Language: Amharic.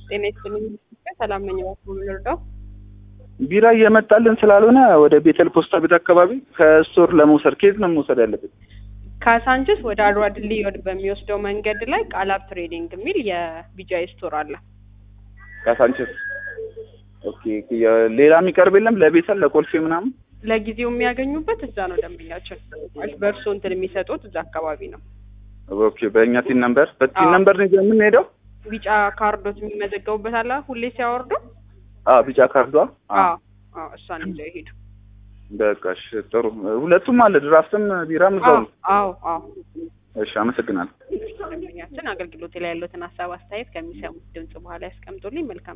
ጤና ይስጥልኝ። ሰላም ነኝ። እባክዎ ምን ልርዳው? ቢራ እየመጣልን ስላልሆነ ወደ ቤተል ፖስታ ቤት አካባቢ ከስቶር ለመውሰድ ከየት ነው መውሰድ ያለብን? ካሳንችስ ወደ አድዋ ድልድይ ወደ በሚወስደው መንገድ ላይ ቃላብ ትሬዲንግ የሚል የቢጃይ ስቶር አለ። ካሳንችስ። ኦኬ። የ- ሌላ የሚቀርብ የለም ለቤተል ለኮልፌ ምናምን? ለጊዜው የሚያገኙበት እዛ ነው። ደንበኛችን ማለት በእርሶ እንትን የሚሰጡት እዛ አካባቢ ነው። ኦኬ። በእኛ ቲን ነምበር በቲን አዎ። ነምበር ነው ይዘን የምንሄደው? ቢጫ ካርዶት የሚመዘገቡበት አለ ሁሌ ሲያወርዱ። አዎ ቢጫ ካርዷ። አዎ። አዎ አዎ፣ እሷን ይዘው ይሄዱ። በቃ እሺ፣ ጥሩ። ሁለቱም አለ ድራፍትም ቢራም እዛው አዎ ነው። አዎ አዎ። እሺ፣ አመሰግናለሁ። ደንበኛችን አገልግሎት ላይ ያሉትን ሀሳብ አስተያየት ከሚሰሙት ድምጽ በኋላ ያስቀምጡልኝ። መልካም